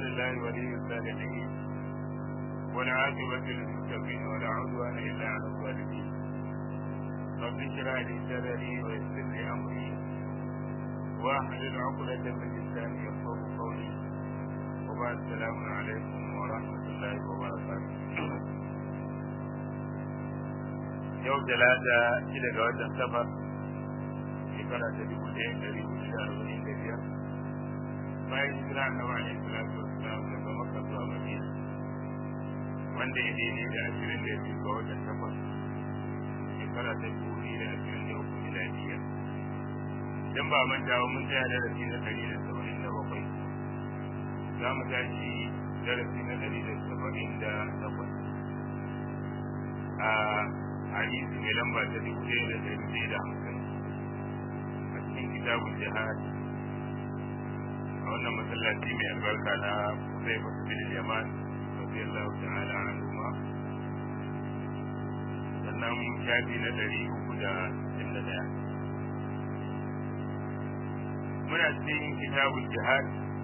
لله ولي الصالحين والعاقبة للمتقين ولا عدوان إلا على الظالمين رب اشرح لي صدري ويسر لي أمري واحلل عقدة من لساني يفقهوا قولي وبعد السلام عليكم ورحمة الله وبركاته yau talata shida ga watan safar shekara ta dubu ɗaya ɗari hudu da arba'in da biyar bayan hijira na wani salatu wasalam daga makka zuwa madina wanda ya daidai da ashirin da biyu ga watan takwas shekara ta dubu biyu da ashirin da uku miladiya idan ba manta ba mun tsaya darasi na ɗari da saba'in da bakwai za mu tashi darasi na ɗari da saba'in da takwas a hadisi mai lamba ta dubu ɗaya da ɗari ɗaya da hamsin a cikin kitabun jihad a wannan masallaci mai albarka na zai fasu bin yaman rabbi Allah ta'ala an kuma sannan shafi na ɗari uku da sittin da ɗaya muna cikin kitabun jihad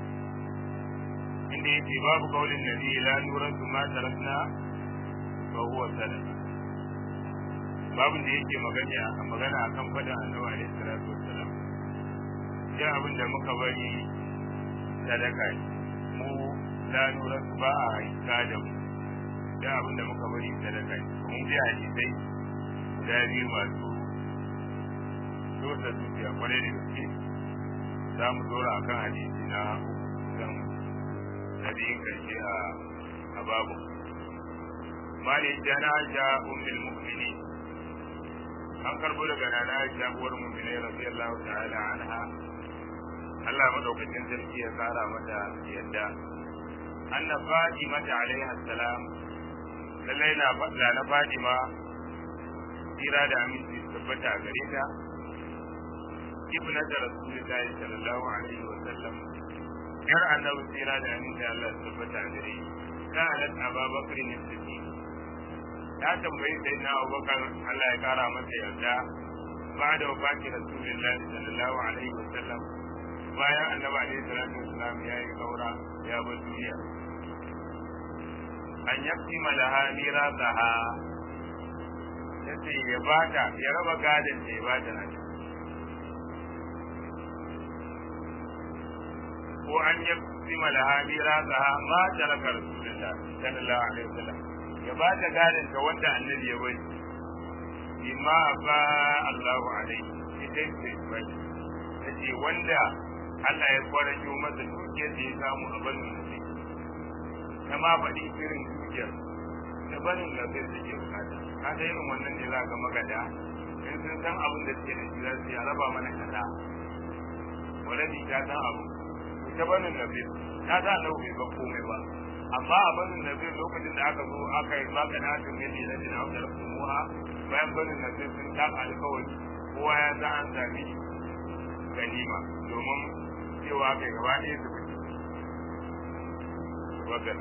inda yake babu kaulin nabi la nurantu ma tarakna fa huwa sadaqa babin da yake magana magana akan faɗin annabi alaihi salatu wassalam sai abin da muka bari sadaka mu la nura ba a haika da mu da abin da muka bari sadaka mun ji hadisai guda biyu masu sosa zuciya kwarai da gaske za mu dora akan hadisi na kan nabiyin karshe a babu mali jana ja ummul mu'minin an karbo daga nana Aisha uwar mu'minai radiyallahu ta'ala anha Allah madaukakin sarki ya tsara mata yadda anna Fatima alaiha salam lallai na fadla na Fatima tsira da aminci tabbata a gare ta ibnata rasulullahi sallallahu alaihi wa sallam yar annabi tsira da aminci Allah tabbata a gare ta halat Abubakar ne siddiq ya tambayi sai na abubakar Allah ya kara masa yarda ba da wafati rasulullahi sallallahu alaihi wa sallam bayan annabi alaihi salatu wasalam ya yi kaura ya bar duniya an yafi malaha mirasaha yace ya bata ya raba gadon da ya bata na ko an yafi malaha mirasaha ma taraka rasulullahi sallallahu alaihi wa sallam ya ba ta gadin ta wanda annabi ya bari bima ba Allahu alaihi ita ce bai tace wanda Allah ya kwarajo masa dukiyar da ya samu a barin nasi ta ma faɗi irin dukiyar da barin nasi da ke bukata ka ga irin wannan ne za ga magada in sun san abin da suke da shi za su ya raba mana kaza waladi ta san abu ta barin nasi ta sa lau bai ba komai ba amma a barin nazir lokacin da aka zo aka yi maka na tun yadda na jina wata rafin muha bayan barin nazir sun taka alkawari kowa ya za an sami ganima domin cewa kai gaba ɗaya su fito wagan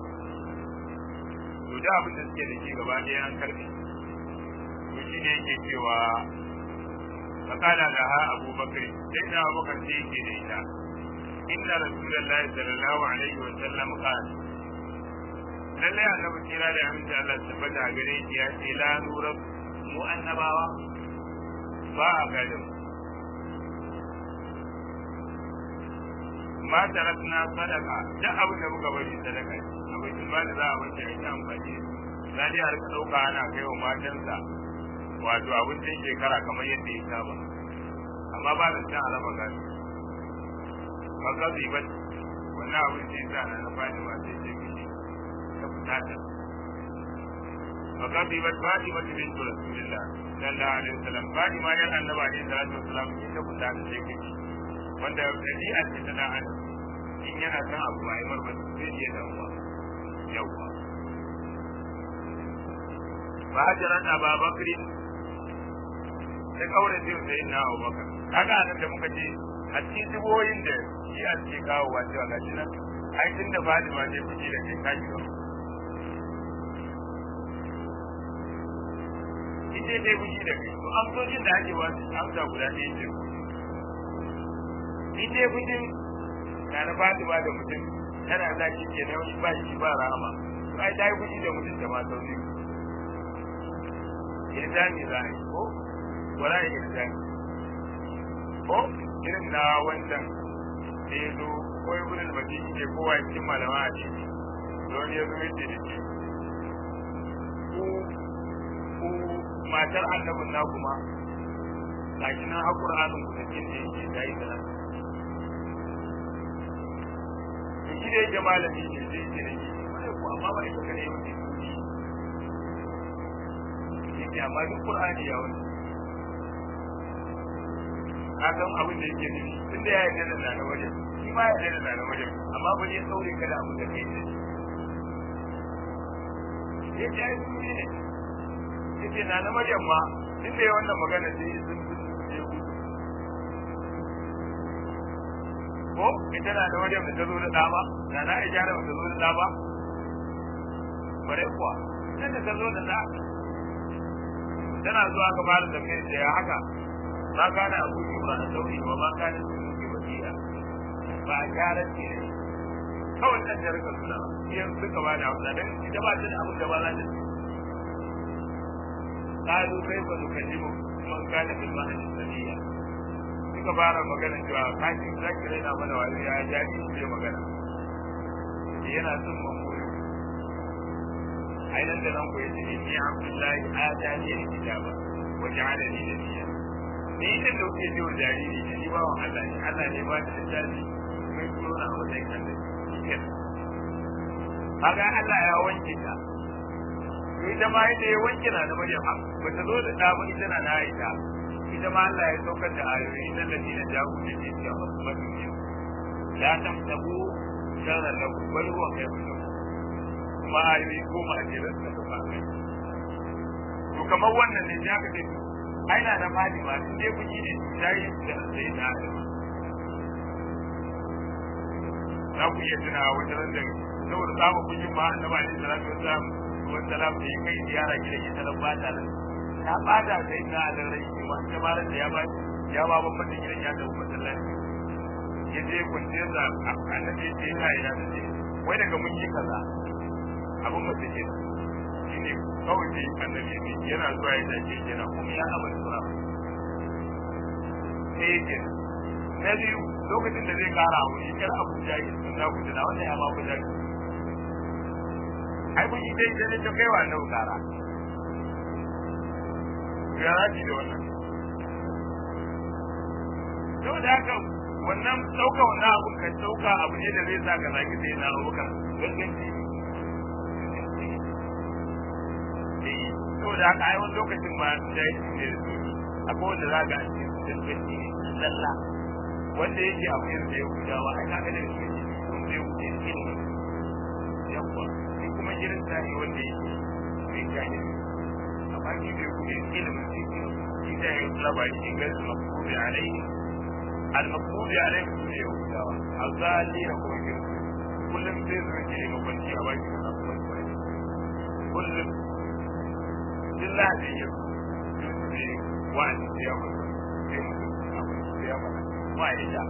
to da abin da suke da shi gaba ɗaya an karɓe to shi ne yake cewa fakala da ha abubakar sai da abubakar sai yake da ita inna rasulullahi sallallahu alaihi wa sallam qala lallai annabi kira da aminci Allah tabbata a gare shi ya ce la nura mu annabawa ba a gadin ma tarakna sadaka duk abin da muka bari sadaka abin ba da za a bace a yi amfani za a rika ɗauka ana kai wa matansa wato abincin shekara kamar yadda ya saba amma ba da cin alama gadi ba ka ba wannan abin da ya sa na fadi ma sai ce mishi bukata فقد بات فاطمة بنت رسول الله صلى الله عليه وسلم فاطمة يا النبي عليه الصلاة والسلام ita bukata sai kai wanda dabi'a ce ta dan adam in yana san abu ba ai marba sai ya damuwa yawa ba hajjaran Abu Bakr da kaure sai sai na Abu Bakar kaga nan da muka ce a cikin duboyin da shi a ce kawo wa cewa gashi nan ai tun da Fatima ne fiji da kai kaji ba ita dai fushi da kai to amsoshin da ake wasu amsa guda ɗaya ce in dai fushin na na Fatima da mutum tana za ki ke nan ba shi ba rahama to ai ta yi kuɗi da mutum da mata biyu irjani za a yi ko wala ya irjani ko irin na wancan da ya zo ko ya gudun mace ke kowa cikin malama a ciki don ya zo yace da ke ku ku matar annabin na kuma gashi nan har Qur'anin ku da kin da yake dai da nan to shi da yake malami ne zai ce da shi ko amma ba ita kare yau yake amma duk Qur'ani ya wani ka san abin da yake nufi tunda ya yarda da na wajen shi ma ya yarda da na wajen amma ba zai saure ka da abin da kai ne ya ce ai sun ne ya ce na na wajen ma tunda ya wannan magana sai ya sun sun ko ita na da wajen da ta zo da dama na na aisha da ta zo da dama bare kuwa ita da ta zo da da tana zuwa ka fara tafiyar da ya haka ma kana abu ba a sauri ba ma kana sun yi wasiya ba a gyaran ce ne kawai ɗan da rika suna yanzu suka ba da hausa don ita ba ta da abin da ba za ta قالوا كيف نكلم من كان في المهد السبيا suka fara magana cewa kashi zaki raina mana wani ya jaji shi magana yana son mamuri ainihin da nan ku yi jini ni abdullahi a jani da kitaba wa ja'ala ni da niyya ni idan da kuke jiwa jariri ne ni bawan Allah ne Allah ne ba da littafi mai turo na matsayin Allah kaga Allah ya wanke ta to ita ma yadda ya wanke na da Maryam ba ta zo da da ba ita na na Aisha ita ma Allah ya saukar da ayoyi nan da dina jahu da ke cewa masu ne la tamtabu shara lahu bal huwa khairun lakum kuma ayoyi goma a jere suka sauka kai to kamar wannan ne ya kace aina da Fatima in dai kuji ne tayi da sai na Aisha za ku iya tuna wata ran da saboda samun kujin ma annabi alaihi salatu wasallam wasallam da ya kai ziyara gidan ita nan ba ta nan ta bada sai na da rai kuma ta ba da ya ba ya ba babban da gidan ya da masallaci ya je kwanciyar da annabi ce ina ina da ce wai daga mun yi kaza abin mace ke shi ne kawai ce annabi ne yana zuwa ya dace yana kuma ya amana sura sai ya ce na biyu lokacin da zai kara abu shi kar abu jahi sun na kuta da wannan ya ma ku jahi ai kun yi dai sai ta kai wa annabi kara ya raji da wannan yau da haka wannan ɗauka wannan abun kan ɗauka abu ne da zai sa ka zaki sai na abubakar ganganci eh saboda haka ai wani lokacin ma da yake ne da su akwai wanda za ka ce ganganci ne lalla wanda yake abu irin da ya gudawa ai ka ga da shi wanda ya wuce ilimi yawa shi kuma irin tsari wanda yake mai jahili amma shi bai wuce ilimin shi shi da ya labari shi ga maktubi alaihi al-maktubi alaihi su ne yahudawa azali na kuma yin kullum sai su rike ne mabanci a baki da nasu wani wani kullum dilla da yi su ne wa'adi da ya mutu sai mutu abin da ya mana ba ya ja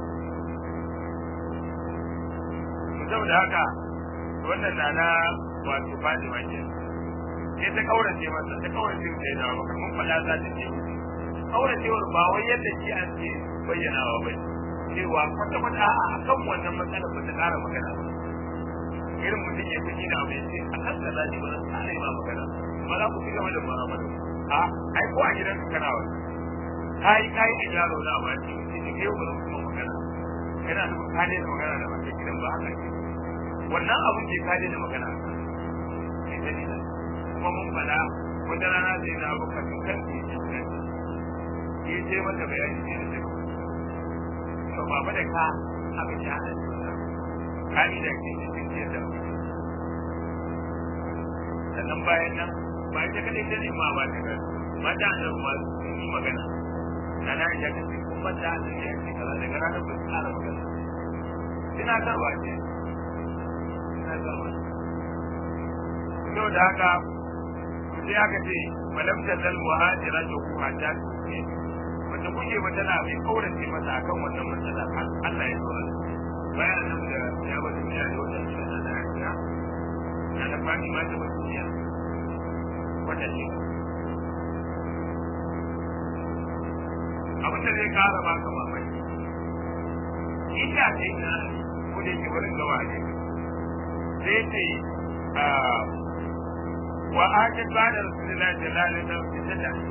saboda haka wannan na na wato Fatima ke sai ta kaurace masa ta kaurace masa ya dawo maka mun faɗa za ta ce kauracewar ba wai yadda shi an ce bayyanawa ba cewa kwata kwata a kan wannan matsalar ba ta ƙara magana ba irin mutum ya fi da abu ya ce a kan da zaji ba zan ƙara ma magana ba za ku ci gaba da mu'amala a ai ko a gidan ka kana wani kai kai a yaro na ba ce ce ke yau ba zan kuma magana yana da ka da magana da mace gidan ba haka ce wannan abin da ka da magana ke dalilin kuma mun fada wata rana sai na abu kan kan ke cikin ya ce mata bayani ne da zai to ba da ka aka ci hana ka ni da ke cikin ke da sannan bayan nan ba ita kadai ta nema ba ta ga mata da ma sun yi magana na na ya ce kuma ta da ya ce kaza daga ranar ba su ƙara magana ina tarwa ce ina tarwa yau da haka sai aka ce malam ta zal muhajira to ku hata ce wanda kuke ba tana mai kaurace masa akan wannan matsala Allah ya tsora bayan nan da ya bar duniya da wata shi da na aisha na da fadi ma ta bar duniya wata shi abin da zai kara ba ka mamaki inda ta yi na ko da yake wurin gaba ne sai ce wa ajin ba da rasulullahi sallallahu alaihi wasallam ta ta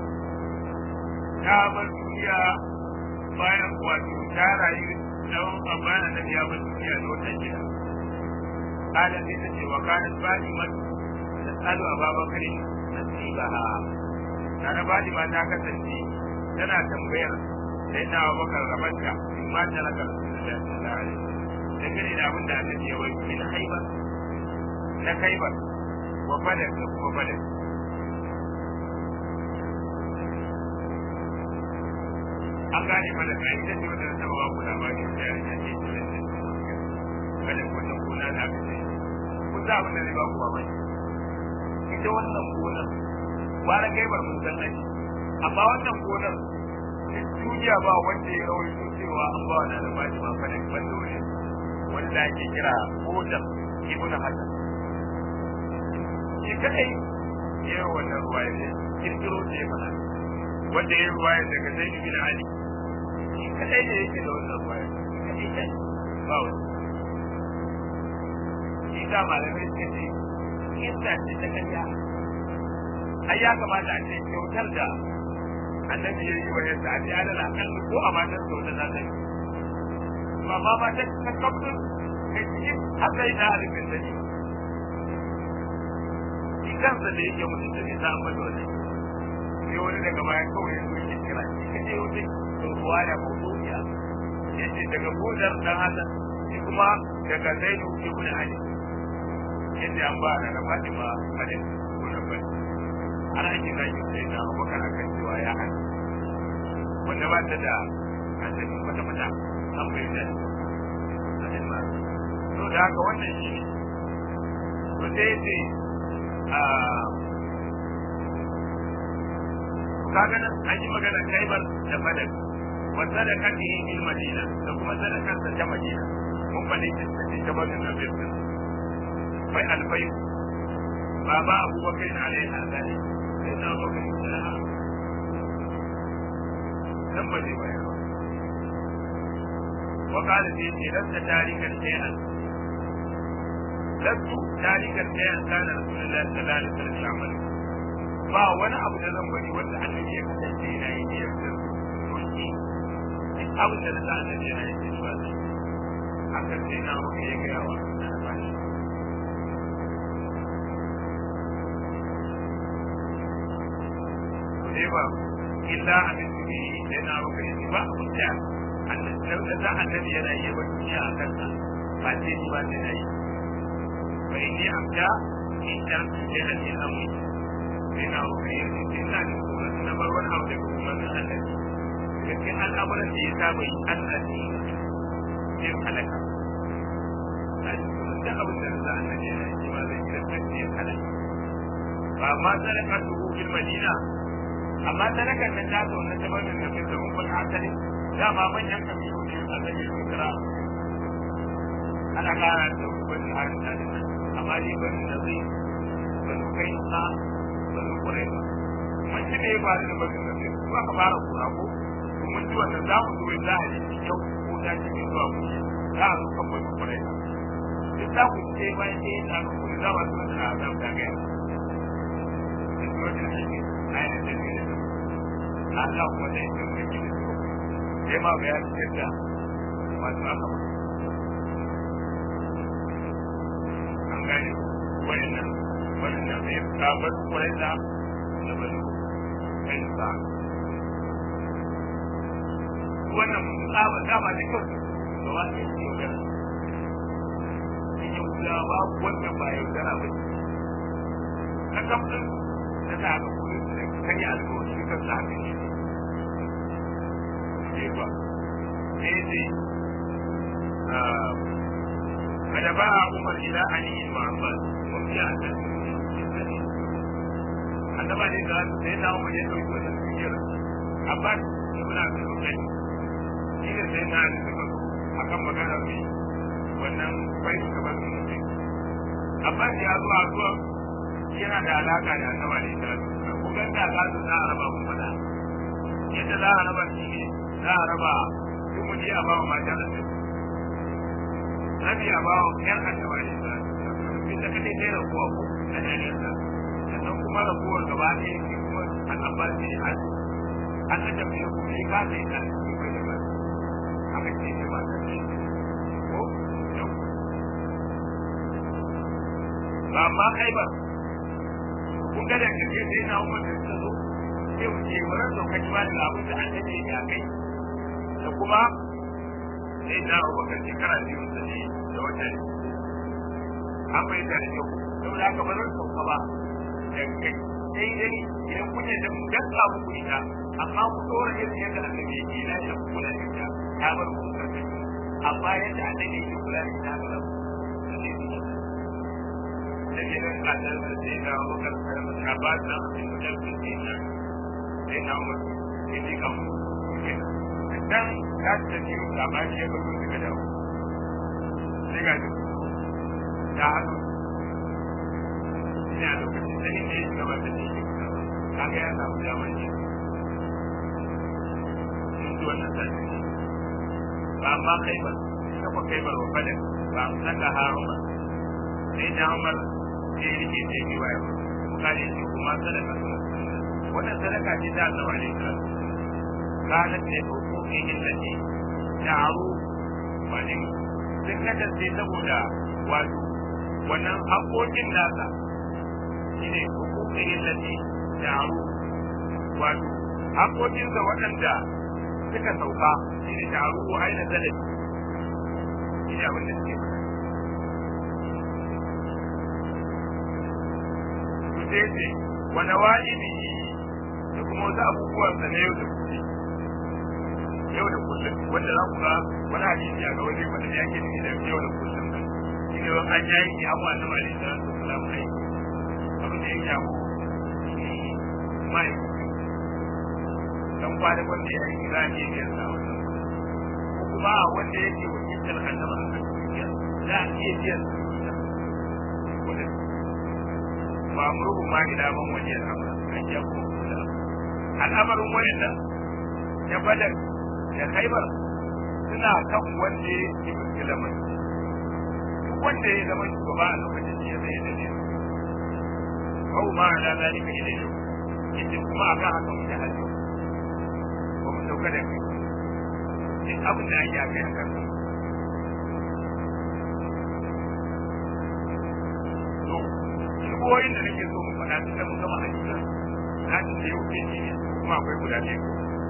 ta bar duniya bayan wato ta rayu tsawon amana da ya bar duniya da wata gida kada sai ta ce wa kana bani man tasalu ababakar nasibaha kana bani ma ta kasance tana tambayar sai na abubakar rabanta in ma ta raka rasulullahi sallallahu alaihi wasallam da gane da abin da aka ce wai min haibar na kaibar wa badar da kuma badar an gane mana ka ita ce wata ta ba ku labari da ya ce ce ce ce kada wannan gona da aka ce ku za abin da zai ba ku mamaki ita wannan gonar wani gaibar mun san nake amma wannan gonar duniya ba wanda ya rawaito cewa an ba wani albashi ba fadin bando ne wanda ake kira hodar ibn hasan shi kadai ya yi wannan ruwaya ne kirkiro ce mana wanda ya yi ruwaya daga zai bin ali shi kadai ne yake da wannan ruwaya kadai kai ba wani shi da malamai suka ce kissa ce ta kariya ai ya kamata a ce kyautar da annabi ya yi wa yadda a ce alal akal ko a matar sau da zata yi amma ba ba ta ta kafin kai cikin haka yi na alifin da ne shi kansa da yake mutum da ne ta amma da wani sai wani daga baya kawai ya zuwa kira shi ka je wani tsohuwa ya mawdu'iya ya ce daga budar dan hasan shi kuma daga zaidu ibn ali yadda an ba da fatima hadin ibn abbas har ake zaki sai da abubakar akan cewa ya hana wanda ba ta da asali kwata kwata an bai da asali ma to da haka wannan shi ne to sai ce a kaga nan an yi magana kaibar da badar wa sadaqati bil madina da kuma sadaqar ta madina mun bane ta ta bazin da bai bai alfai baba abubakar alaihi azali sai na abubakar da dan ba zai bayar ba wa qala fi lasta tarikan shay'an lastu tarikan shay'an kana rasulullahi sallallahu alaihi wasallam ya'malu ba wani abu da zan bari wanda annabi ya kasance yana yi biyar da roki duk abin da na sa annabi yana yi shi ba zai hakan sai na abubakar ya gaya wa na bashi ba illa abin da yi da na baka yi ba a kuta annabi da za annabi yana yi ba duniya a kansa ba sai ni ba sai na yi fa inni amda in tar da da ni amu sai na baka yi sai na da kuma na bar wani abu da kuma na annabi cikin al'amuran da ya saba yi Allah ne yin halaka da abin da za annabi yana yi ma zai kira kan yin halaka ba ma sadaka su fil madina amma sadakar nan ta zo na tabarin da ke domin kun asali dama manyan kabilu ne a zai yi kira ana kara da wani harin da nan amma ni ban da zai ban kai sa ban kure ba mun ci ne ba da ban da zai ba ka fara kura ko mun ji wannan za mu zo da hali yau ko da ci ne zuwa mu za a zo kan ban kure ba duk za ku ce bayan sai da ku za ba su da za mu da ga Allah kuma da yake mai gidi sai ma bayan yadda masu aka ba an gane wayannan wayannan sai ka bar kwarai da da balo kai ba wannan tsaba tsaba da kyau da wani yake yaudara yaudara ba wannan ba yaudara ba ka kafin da ta haka kudin da kan yi alkawari kan sa haka ne cewa daidai kada ba a umar ila ali muhammad mun fi a kan annaba ne da sai na umar ya dauki wannan dukiyar abbas ibn abdul muttalib shi ne sai na da suka akan maganar ne wannan bai ka ba su ne Abbas ya zo a zuwa yana da alaka da annabi ne ta ku ga da ka zo na araba mun fada yadda za a raba shi ne za a raba duk mu a ba mata da su Nabi a ba wa ƴan annabi ne ta inda kake kai da kuwa ku da dalilin sannan kuma rabuwar gaba ɗaya shi kuma an abbas ne an an da tafiya ku ne ka sai ka ci bai da ba aka ce ne ba ta ce ko ba ma kai ba kun ga da kake sai na umar da ta zo sai mu ce wannan lokaci ba da abin da an tace ya kai da kuma sai na abubakar shekara biyu da ne da wata ne an bai da yau saboda haka ba zan sauka ba da kai sai dai idan kun yadda mu gaska muku ita amma ku dora yadda yadda annabi yake na da kula da ita ta bar ku karfi amma yadda annabi yake kula da ita ga da ne da ke da kadar da sai da wakar da ba da mutum da ke da sai na mu ke ji kan dan ka ta ji ka ba shi ga gudu daga dawo sai ga ya haɗu ina lokacin da ne ne gaba da ne kaga ya samu damar ne mun ji wannan sati ba amma kai ba kafa kai ba wa fada ba san da haruma sai da umar sai rike sai bi waya bukari ce kuma sadaka wannan sadaka ce ta Allah alaihi salatu kanat ne hukuki illati ta'aru wa ne sun kasance saboda wato wannan haƙoƙin nasa shine hukukin illati ta'aru wato haƙoƙinsa waɗanda suka sauka shine ta'aru ko aina zalabi shine abin da suke su sai ce wani wajibi da kuma wasu abubuwan sa na yau da kullum yau da kullum wanda za ku ga wani hadisi a ga wani wanda ya ke da yau da kullum shi ne an yayi ki abuwa na mali da su salamu alaikum abin da ya shafu mai dan kwana wanda ya yi za a iya biyan sa wannan ko kuma wanda yake wakiltar annaba a kan dukiya za a iya biyan sa kudin ba murhu ma ila man waje al'amura an ya kuma kula al'amarin wayannan ya badar da khaibar suna kan wanda yake wakiltar mai duk wanda ya zama shugaba a lokacin da ya zai da ne أو ما على ذلك إليه يجب kuma akan haka muke hajji ba mu sauka da kai duk abin da ake akai a kan to shigowoyin da nake so mu faɗa tun da mun gama hajji na ci da yau ke ne kuma akwai guda ɗaya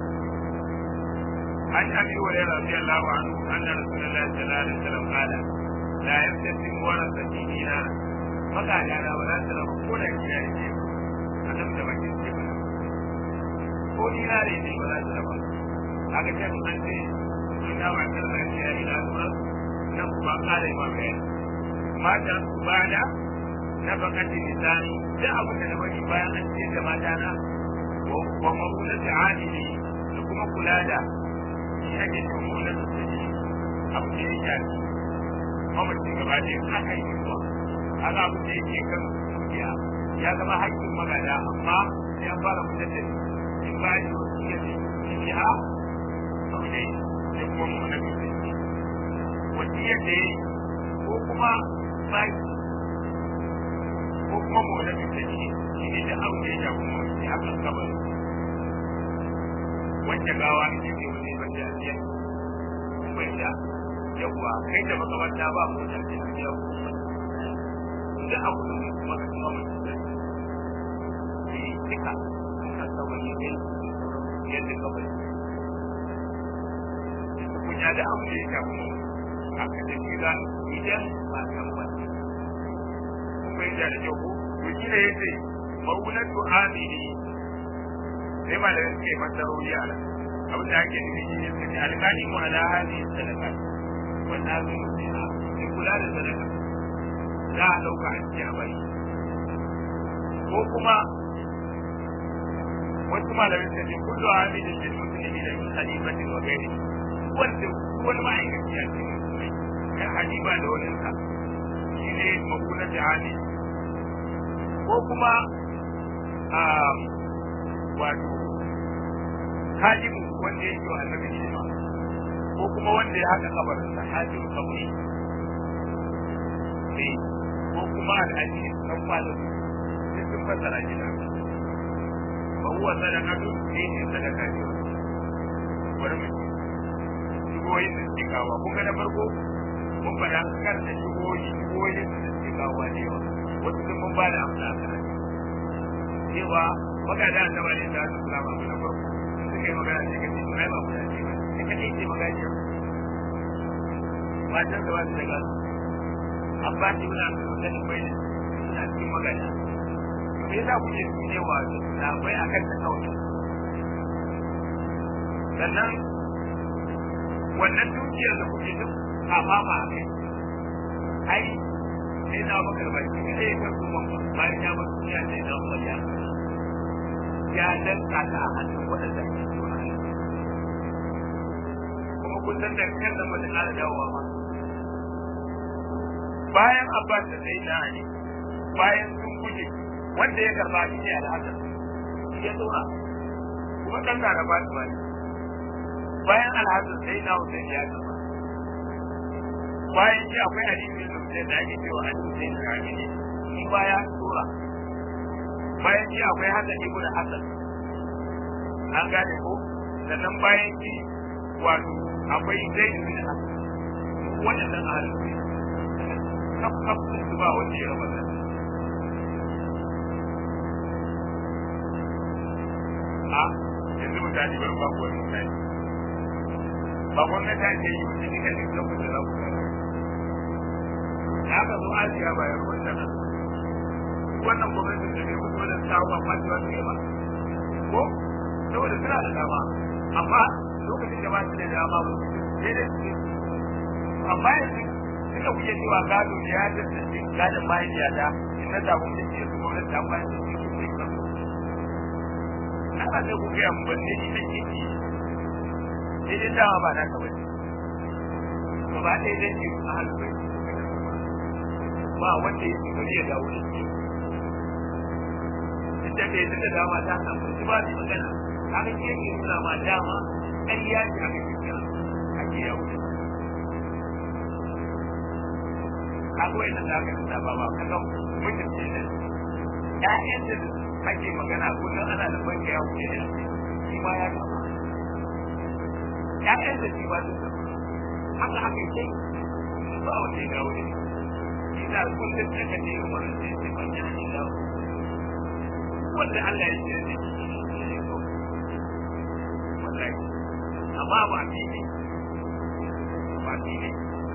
عن ابي هريره رضي الله عنه ان رسول الله صلى الله عليه وسلم قال لا يبتسم ورثتي دينارا magana na ba za su raba ko da kina da ke a nan da bakin ce ba ko ina da ne ba za su raba haka ce mun ce ina ba ta da ke ya ina zuwa nan kuma kare ma kai mata su bada na bakati misali da abu da bari bayan an ce da mata na wa mabula da adili da kuma kula da shi ake ce mabula da abu da ya shafi mamacin gaba da aka yi zuwa kaga abin da yake kan dukiya ya zama haƙƙin magana amma sai an fara fitar da in ba shi wasu ya ce shi ha abu ne sai kuma mu na bi wasiya ce ko kuma ba ko kuma mu na bi shi shi ne da abu da ya shafi mu shi akan kabari wacce gawa ne ne wani wanda ya ce bai da yawwa kai da makamanta ba mu da ce ya kuma da abu da kuma da kuma mutum da shi duka suka saba ne ne yadda ka bai kun ya da abu da ya shafi mu aka da shi za idan ba kan ba kun bai da kyau ko to shi ne yace maulatu amini sai ma da yake masarori a nan abin da ake nufi shi ne sai alƙali mu ala hadi sadaka wannan zai ne kula da sadaka za a ɗauka a cikin abai ko kuma wasu malamai suka ce kullu hamidin lil muslimi da min khalifatin wa ghairi wanda wani ma'aikaci a cikin musulmai kan hadiba da wani sa shi ne makula jihadi ko kuma a wato hajimu wanda ya yi wa annabi shi ko kuma wanda ya haɗa kabarinsa hajimu kabari ne ko kuma alhaji dan kwalo sai sun fassara shi da ba huwa sadaqatu ne ne sadaka ne bari mu shigoyin da suke kawo kun ga na farko mun faɗa kar da shigoyi shigoyin da suke kawo ne wa wasu sun mun ba da amsa a kan cewa magana da ba ne da su kula ba na farko suka yi magana sai ka ce ai ba mu da ce ba sai ka ce magana matan da ba su da gasu abbas ibn abdul muttalib bai da cikin magana me yasa kuke cewa na bai akan ta kawai sannan wannan dukiyar da kuke duk a mama a kai ai sai na bakar bai shi ne ya kuma bayan ya bar duniya sai na umar ya ya danka ta a hannun waɗanda ke kuma kun san da kan nan mutum ƙara dawowa ma bayan Abbas da sai na Ali bayan sun guje wanda ya karba shi ne al'adar ya tsora kuma dan da ba shi bane bayan al'adar sai na Hussein ya karba bayan shi akwai hadisi da Hussein da ake cewa Ali Hussein da Ali ne shi baya tsora bayan shi akwai Hassan ibn Hassan an gane ko sannan bayan shi wato akwai Zaid ibn Hassan waɗannan ahalin kaf kaf su ba wanda ya raba da a yanzu mutane bari ba ku wani mutane ba gwamnati ta ce yi wata nika ne kan mutu na kuma ya ka zo asiya ba ya rubuta nan wannan gwamnatin da bai mutu da sawa ba ta wasu ba ko saboda suna da dama amma lokacin da ba su da dama ba sai da su amma yanzu suka kuke cewa gado ne ya tantance gadon mahaifiyata in na samu da ke su gwamnati ta bayan da su ne kan ana sai ku gaya mu banne ni da ke ki sai dai dama ba na kawai ba ba ɗaya zai ce a hannu bai ba wanda ya ce bari ya dawo da shi inda bai yi da dama ta samu shi ba su magana haka ke ke nuna ma dama ƙarya ce aka ke kira ake yawo da kago ina da aka tsaya ba ba kaga mutum ce ne ƴaƴan da ake magana kullum ana da banka ya wuce da shi ma ya kama ƴaƴan da shi ba su haka haka ce ba wanda ya dawo da shi ina kullum da ka ce umar da ce ban ya ni dawo wanda Allah ya ce da shi wallahi amma ba ni ne ba ni ne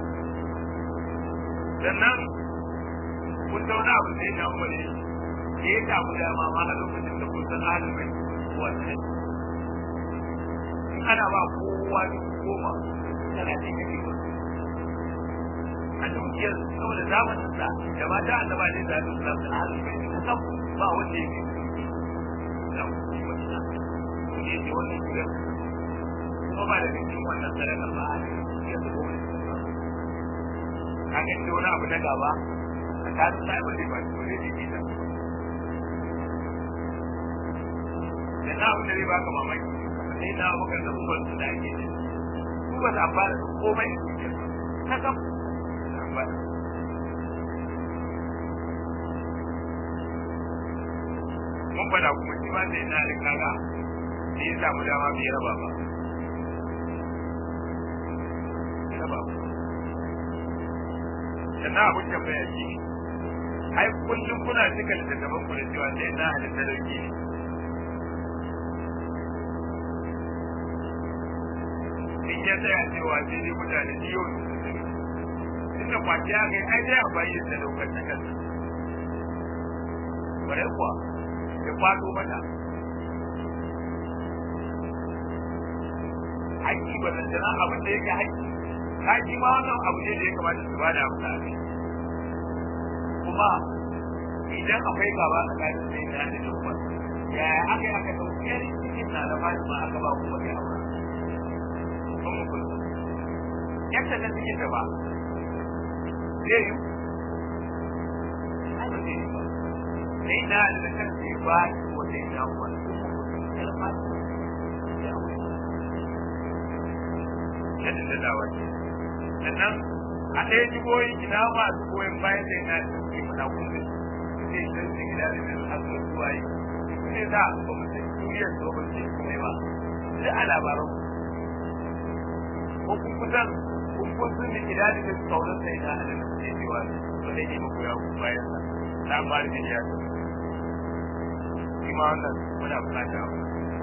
sannan kun zauna abu sai na umar ne da ya samu dama ma a lokacin da kun san alimai wannan in ana ba kowa goma tana ce kake ba a dukiyar saboda zamanin sa da ba ta annaba ne da duk nan alimai ne san ba wanda ya ne ne wannan gidan kuma ba da cikin wannan sadakar ba a ya zo ka ga da wani abu na gaba a kasu sai ba zai ba shi wani jiki da da na abu da zai baka mamaki sai na bakar da uban su da ake ne su ba ta fara da komai ta kam mun fada kuma shi ma sai na da kaga da ya samu dama bai raba ba raba ba sannan abin tambaya shi ai kullum kuna cika littattafan ku da cewa sai na halitta dauki ne in ya tsaya cewa sai dai mutane biyo inda kwaci ya kai ai dai a bayi da daukar ta kansa bare kuwa ya kwato mata haƙƙi ba zan jana abin da yake haƙƙi haƙƙi ma wannan abu ne da ya kamata su ba da amsa a kai kuma idan akwai gaba tsakanin sai da da umar yaya aka yi aka ɗauki yari cikin na da fatima aka ba kuma ya aura kun mu kullu yadda da suke gaba zai yi ai ba zai yi ba sai na da kan sai ba ko sai na wani yadda da dawa ce sannan a ɗaya jigoyi ina masu goyon bayan da yana da suke fada kuma zai san su gida da nan a zuwa zuwa yi ne za a ba mu san duniyar so ba ce kuma ba sai a labaran ko kun kusan kun kun sun da gida da su kaunar sai na da su ke cewa ba zai yi magoya bayan sa na ba da ya ce shi ma wannan muna bukata abu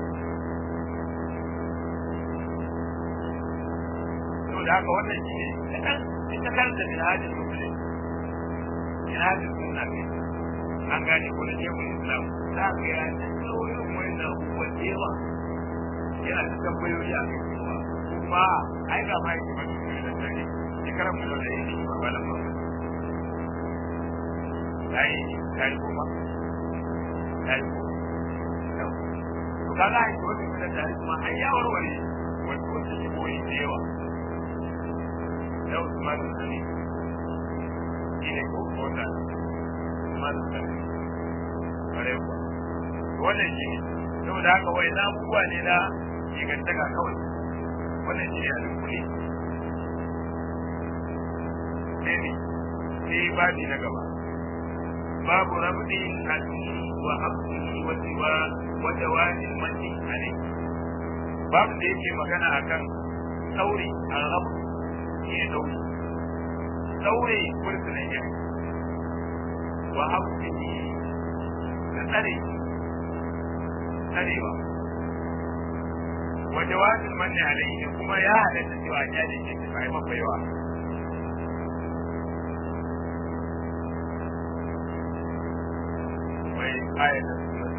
saboda haka wannan shi ne kaɗan ita kanta min hajjin musulun min hajjin suna ne an gane ko da shekul islam za ka yi an tsaro irin wani abubuwa da yawa yana da tambayoyi a kai kuma kuma ai ga ma yake mace ne da tare shekarar mu da yake ba ba nan ba kai kai kuma kai to kaga ai ko da tare kuma ai ya warware wani wani shi koyi da yawa yau kuma da sani shine ko ko da kuma da sani kare ku wannan shi ne saboda haka wai na abubuwa ne na ingantaka kawai wannan shi ne a dukkuli sai ne sai babi na gaba babu rabdi al'ummi wa abdihi wa siwa wa dawani mati ale babu da yake magana akan sauri a rabu shi ne sauri sauri kurkunan yaki wa abdihi da tsare tsarewa wa jawazin manni alaihi kuma ya halatta cewa ya da ke bai mafaiwa mai ayatan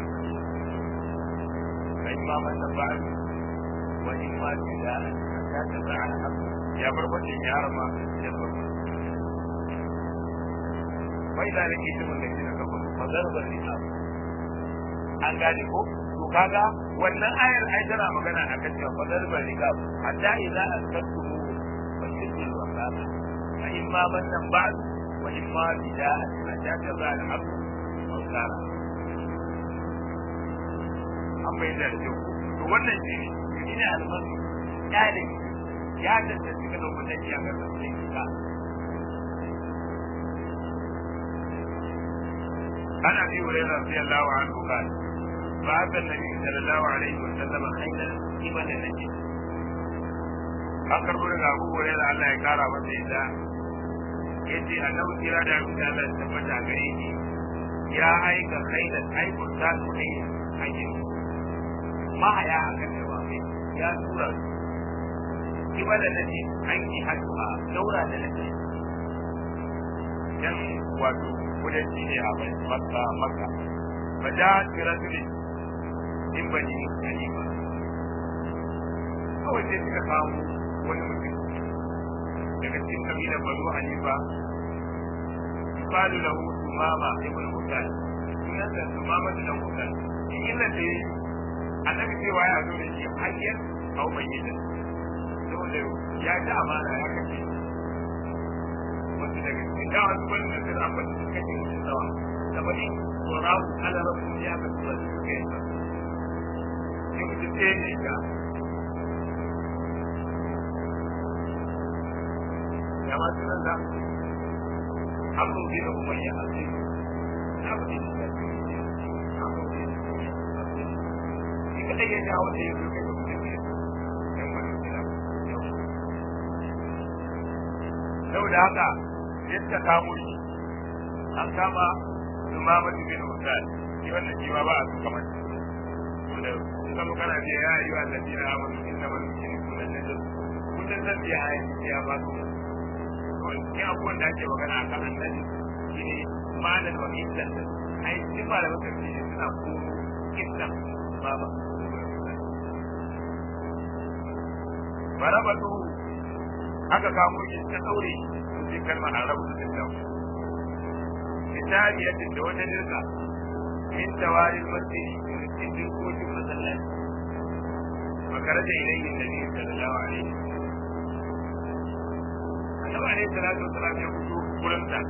kai ma man da ba wa in ma da ya ta za'a ya bar wannan yarma ya bar bai da nake cikin da kina kafa mazarbar nisab an gane ko to kaga wannan ayar ai tana magana akan cewa fadar ba nikab hatta idza asqatumu fa shiddu al-waqat fa imma bannan ba'd wa imma bida'at hatta kaza al-abd wa sara amma idan da to wannan shi ne ne almasu kyale ya tantance kana wannan ya ga sai ka عن ابي هريره رضي الله عنه قال بعث النبي صلى الله عليه وسلم خيلا قبل نجد an karbo daga abu wurin da Allah ya kara masa ita ya ce annabi kira da abin da Allah ya tabbata gare shi ya aika khailan aikun ta su kai hanyar mahaya a kan da wafe ya tura su kiba da nace an yi haɗuwa daura da nace dan wato kudanci ne a makka makka fa da kirasuli in bani hanifa kawai sai suka samu wani mutum daga cikin kabilar banu hanifa yuqalu lahu sumama ibn husan sunan da sumama ibn husan in illa da annabi cewa ya zo da shi hayyar au mayyitan saboda ya ji amana ya kace wasu daga cikin da wasu wani da zai amma su kace mutum nawa saboda tsorawu ala rabu ya ka tura su suka yi sai mutum ɗaya ne ga ya ma sunan da abu bi da kuma ya hasu abu ne da abu ne shi kadai ya jawo da ya zo kai da kuma ne yan wani gida saboda haka sai suka kamo shi an kama Umama bin Usaid shi wannan shi ma ba a suka mace to da kuma kana ce ya yi wa ladina amanu inna man yushriku billahi kullun zan biya ya ba su cikin abubuwan da ake magana a kan annabi shi ne malar wa islam ai duk ba da wata ne suna koro islam ba ba barabatu aka kamo shi ta daure shi kalmar arabu da islam kitabiyatin da wata dirka min tawarin masjidi cikin dirkokin masallaci makaraja ilayhi nabi sallallahu alaihi wasallam annabi alaihi salatu wasalam ya fito gurin sa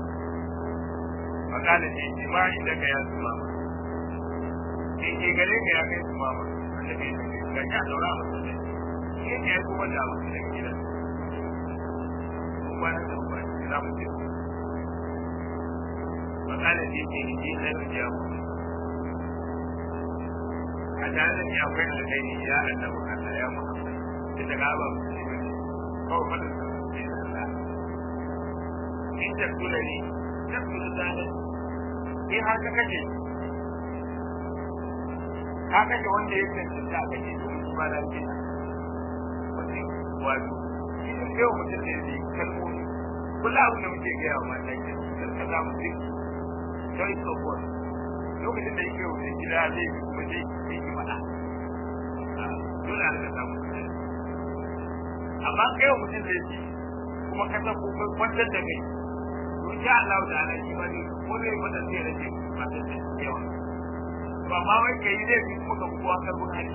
fakala ce ce ma inda ka ya suma ke ke gare ka ya kai suma ma annabi ya ce ga ya daura masa ne ke ke ya kuma da mutum da gidan kuma na da ba za mu ce fakala ce ce ni ji na rijiya mu a tare da ni akwai alkhairi ya annabi Allah ya Muhammad da daga ba mu ce ba kawai fadin sa ce Allah in ta kula ni ta kula zalim in har ka kace ka kace wanda ya cancanta a kace to shi ma da ke wani wato shi ne kai mutum da yake kalmomi kullum abin da muke gaya wa mata ke dan ka zamu ji sai so ko lokacin da yake wuce gida zai yi kuma zai yi ki fada dole a rika samu amma kai mutum da yake kuma ka san ko kwantar da kai insha Allah da ana shi wani ko zai mata sai rage mata da yawa ba ma wai kai zai fi kuma ka kuwa karbun hali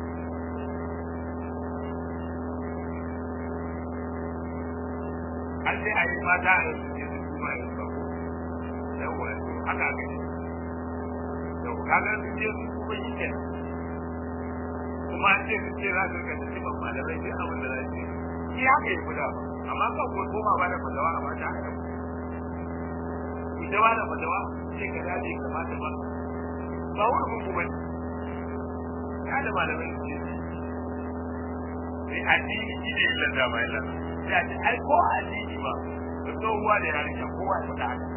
an sai a yi mata a yanzu ke su kuma yin sako yawa haka aka yi yau kaga su ce su kuma yi ke kuma an ce su ce za su rika da cikin malamai sai abin da za su yi shi haka yi guda amma kan ko koma ba da fadawa a mata haka fitawa da fatawa sai ka dace kamata ba ba wani mun kuma ya da malamai su ce sai addini shi ne illa da mai illa sai a ce ai ko addini ba da tsohuwa da yarinya kowa ya faɗa haka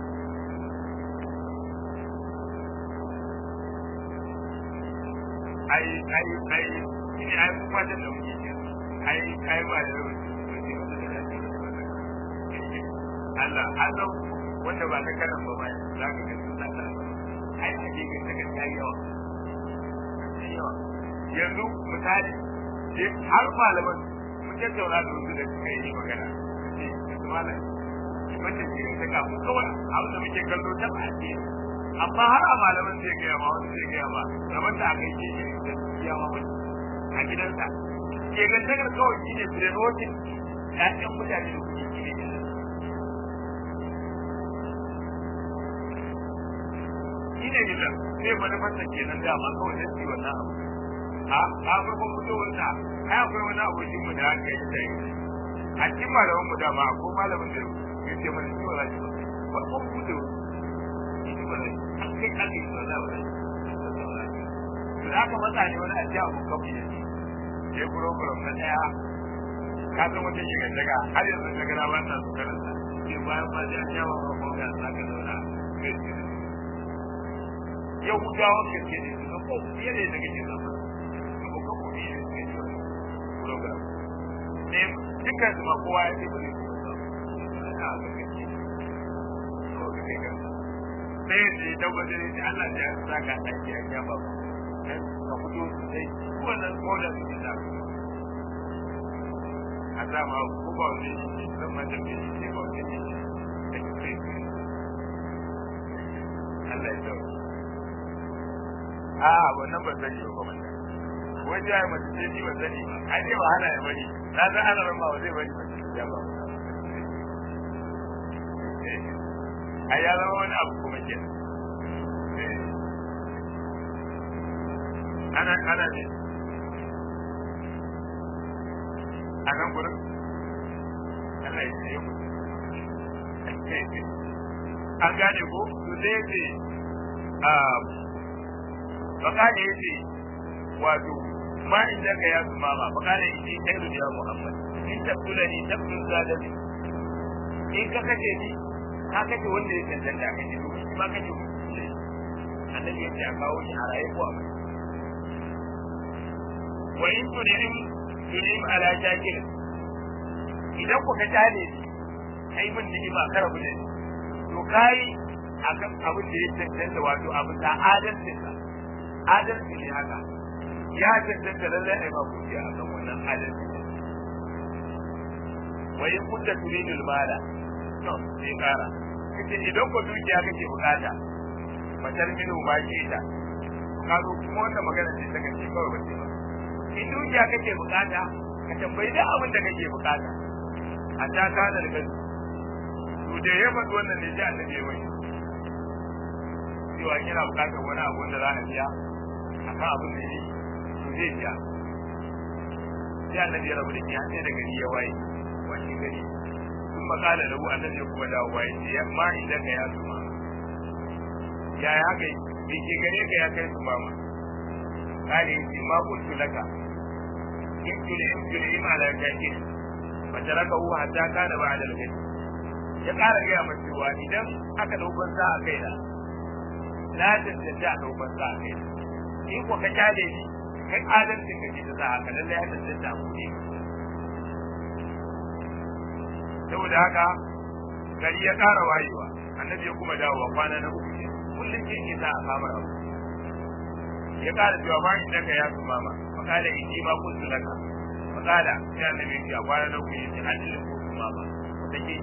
ai ai ai shi ne ai kuma da da muke ce ai ai ba da Allah Allah wanda ba ta kanan ba ba za ka gani na ta ai ake ga ta gaskiya yawa yawa yanzu misali har malaman mun tattauna da wasu da suka yi magana ce su malam wanda ke ta kamu kawai abin da muke kallo ta ba ce amma har a malaman zai gaya ma wani zai gaya ma kamar da aka yi shi da ya ma wani a gidansa ke gantakar kawai shi ne firerotin ƴaƴan mutane da kuke shi ne shi ne gidan sai manufarsa kenan da ma kawai sai wannan abu a a farkon fitowar sa ai akwai wani abokin mu da aka yi da a cikin malaman mu da ma ko malamin da yake mana shi wala shi farkon fitowar shi ba ne kai aka yi wala wala to da aka matsa ne wani a ji abu kafin da shi ya program na daya ka san wata shiga daga har yanzu daga na wannan su karanta sai bayan ba da yawa ba ko ga saka zauna yahudawa gaske ne su ko fiye ne daga cikin zama su ko ko ne suke yi program ne dukkan su ma kowa ya ce ba zai kuma sa ana ga gaske ko da kai ga sai ne da wajen ne Allah ya saka ɗaki a ya ba ka fito sai wannan kodan su ne da a sama ko ba wani shi zan ma da shi ba wani shi Allah ya tsawo a wannan ban sani ba kuma wai da ya mace ce ni ban sani ba a ce ba hana ya bari na san ana ran ba zai bari mace ya ba a ya zama wani abu kuma ke ana ana ne a nan gurin Allah ya ce mu an gane ko to sai ce fakane yace wato ma inda ka ya zuma ba fakane yace khairu ya muhammad in tabtula ni tabtul zalimi in ka kace ni ka kace wanda ya cancanta ka ce to ma kace annabi yace a kawo shi a raye ko a mai wa in tunim tunim ala shakir idan ku ka tale kai mun ni ba karabu ne to kai akan abin da ya cancanta wato abin da adalcin sa adalci ne haka ya cancanta lallai ai ba ku ji a kan wannan adalci ne wa in kunta turidul mala to sai kara kace idan ko dukiya kake bukata matar minu ma ke ta ka zo kuma wannan magana ce ta kace kawai bace ba in dukiya kake bukata ka tambayi da abin da kake bukata hatta kana da gasu to da ya faɗi wannan ne sai annabi ya wani cewa yana bukatar wani abu wanda za a biya akan abin da yi to zai biya sai annabi ya rabu da kiyan sai da gari ya waye wani gari sun makala da hu annabi ya kuma dawo waye ce ya ma idan ka ya tuma ya ya haka bi ke gare ka ya kai tuma ma kale ce ma kuntu laka in tuli in tuli ima la kake fa taraka hu hatta kana ba'da al-gadi ya ƙara gaya masa cewa idan aka ɗaukar sa a kai da na tantance a ɗaukar sa a kai da in ko ka kyale shi kai adalcin ka ke ta sa haka lallai ya tantance a kuɗi saboda haka gari ya ƙara wayewa annabi ya kuma dawowa kwana na uku ne kullum ke ke sa a samar abu ya ƙara cewa ma in daga ya su mama fakala in ji ma kuntu laka fakala sai annabi ya ce a kwana na uku ya ce an ilin kuntu mama wata ke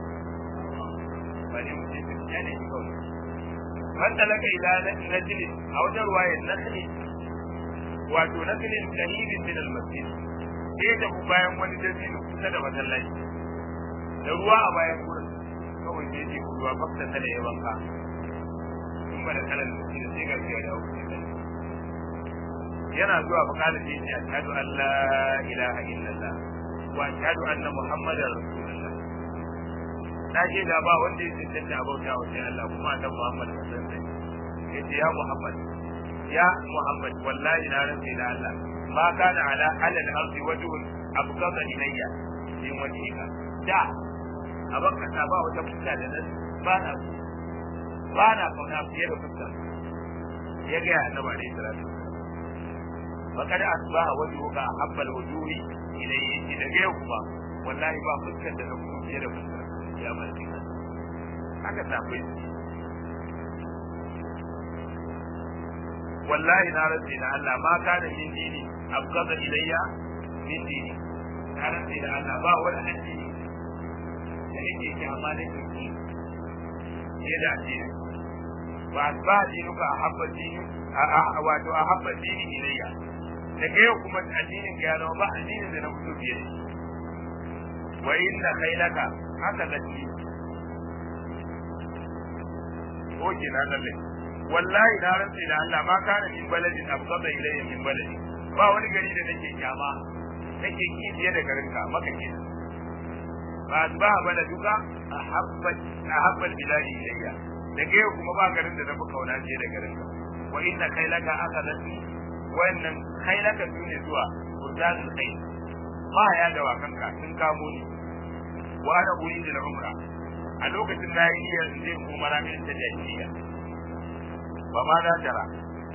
ba ne mutum ya ne shi kawai man talaka ila najli a wajen ruwayar nakli wato naklin qaribin min al-masjid sai da bayan wani dabino kusa da masallaci da ruwa a bayan gurin kawai sai ce ruwa fakta tana ya wanka in ba da kalan masjid sai ga ya dawo yana zuwa fakala sai ce ashhadu an la ilaha illallah wa ashhadu anna muhammadar rasulullah na ce da ba wanda ya cancanta a bauta wa sai Allah kuma annabi Muhammad sallallahu alaihi wasallam yace ya Muhammad ya Muhammad wallahi na rantsi da Allah ma kana ala alal ardi wajhun abqata ilayya min wajhika da abaka ta ba wata fuska da nan ba na ba na kauna fiye da fuska ya ga annabi alaihi salatu فقد أصبح وجهك أحب الوجوه إليه إذا جاءكما والله ما فسكت لكم في يد فسكت ya malaki haka tafi wallahi na rantsi da Allah ma kana min dini abqada ilayya min dini na rantsi da Allah ba wani addini da nake ki amma da ki ya da addini ba ba dinuka ahabba dini a wato ahabba dini ilayya da kai kuma addinin ka ya zama ba addinin da na fito biye wa inna khailaka haka zaki oke na lalle wallahi na rantsi da Allah ma kana min baladin abqada ilayya min baladi ba wani gari da nake kyama nake ki fiye da garin ka maka ke ba ba baladuka ahabba ahabba biladi ilayya da kai kuma ba garin da nafi kauna fiye da garin ka wa inna khailaka akhadati wannan khailaka dune zuwa urdanul khayl ba ya da wakanka sun kamo ni wa ana uridu al-umra a lokacin na yi niyyar in je umara min ta jahiliya ba ma na tara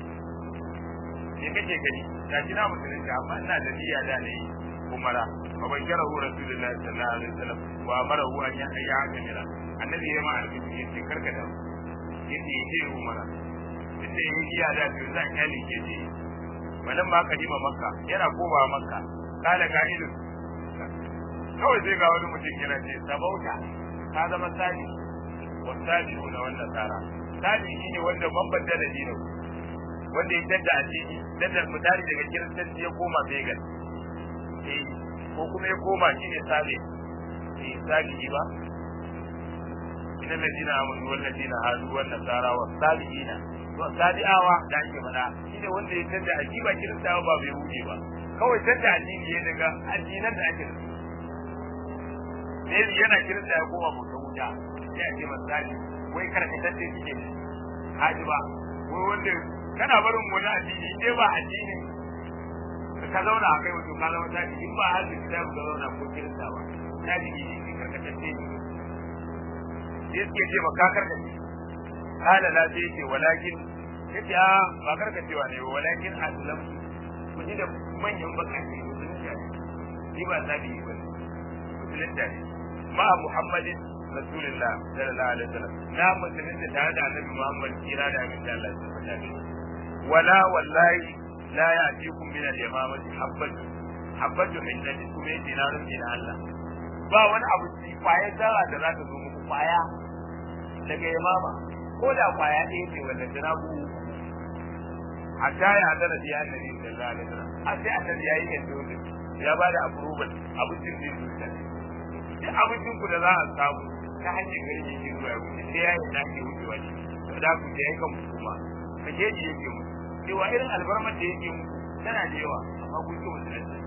me kake gani ta kina musulunci amma ina da niyya da ne umara fa ban kira hu rasulullahi sallallahu alaihi wasallam wa amarahu an yahya kamila annabi ya ma alƙi yace karka da yace yace umara yace yi niyya da to zan kyale ke ji wannan ma kadima makka yana koma makka kala ka'idun kawai sai ga wani mutum yana ce sabauta ka zama sani wa sani na wannan tsara sani shi ne wanda bambanta da dino wanda ya tadda addini tadda misali daga kiristanci ya koma vegan eh ko kuma ya koma shi ne sabe eh sabi ba ina ladina amanu wal ladina hadu wan nasara was sabiina to sabi'awa da ake faɗa shi ne wanda ya tadda addini ba kiristawa ba bai wuce ba kawai tadda addini ya daga addinan da ake da su sai yana kirista ya koma bauta wuta sai a ce misali wai karkatacce suke haji ba wai wanda kana barin wani addini dai ba addini ka zauna a kai wato ka zama tafi in ba haji da ka zauna ko kirista ba tafi ne shi karkatacce ne sai suke ce ba ka karkace kala la sai ce walakin yace a ba karkacewa ne ba walakin aslam ku ji da manyan bakake musulunta ne ni ba zabi ba musulunta ne ma Muhammadin Rasulullah sallallahu alaihi wasallam na musulunta tare da Annabi Muhammad kira da abin da Allah ya faɗa ne wala wallahi la ya'tikum min al-yamamati habbatu habbatu min nadi kuma yace na rufe da Allah ba wani abu ci kwaya zara da za ta zo muku kwaya daga yamama ko da kwaya ɗaya ce wanda tana ku hatta ya hadara da annabi sallallahu alaihi wasallam har sai annabi yayi yadda ya ba da approval abincin da zuciya duk abincin ku da za a samu ta hanyar gari ne ke zuwa ya wuce sai ya yi dace wucewa ne da ku je kan kuma ka je ji yake mu cewa irin albarmar da yake mu tana da yawa amma kun ki musulunci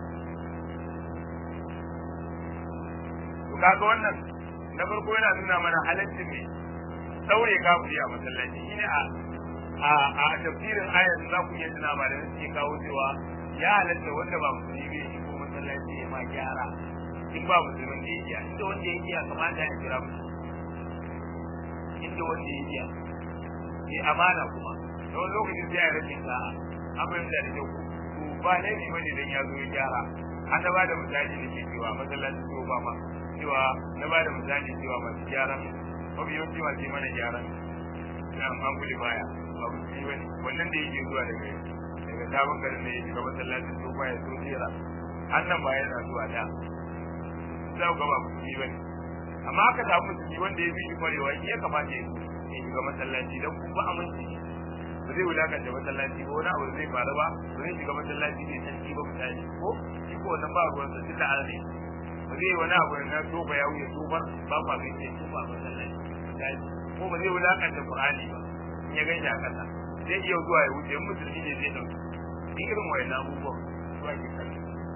to kaga wannan na farko yana nuna mana halaccin ne daure kafiri a masallaci shine a a a tafsirin ayat za ku iya tuna ba da suke kawo cewa ya halatta wanda ba musulmi bai shi ko masallaci ya ma gyara in ba musulmin da ya iya inda wanda ya iya kamata ya kira mu inda wanda ya iya ne amana kuma da wani lokacin sai ya rashin sa'a abin da da ku ba laifi bane dan ya zo ya gyara an da ba da misali da ke cewa masallaci ko ba ma cewa na ba da misali cewa masu gyaran mafi yawanci masu mana gyaran na amfani baya ba musulmi bane wannan da yake zuwa daga daga sabon garin da ya shiga masallacin ko ba ya so jera annan ba yana zuwa da za ku ga ba musulmi bane amma aka samu musulmi wanda ya fi shi kwarewa shi ya kamata ya shiga masallaci don kun ba aminci ba zai wulakanta masallaci ba wani abu zai faru ba ba zai shiga masallaci ne san ba misali ko shi ko wannan ba ruwan sa tunda an ne ba zai wani abu na tofa ya wuce tofar ba kwa bai ce tofa masallaci misali ko ba zai wulakanta qur'ani ba in ya ganshi a kasa zai iya zuwa ya wuce musulmi ne zai dauki duk irin wayannan abubuwan zuwa ke kalli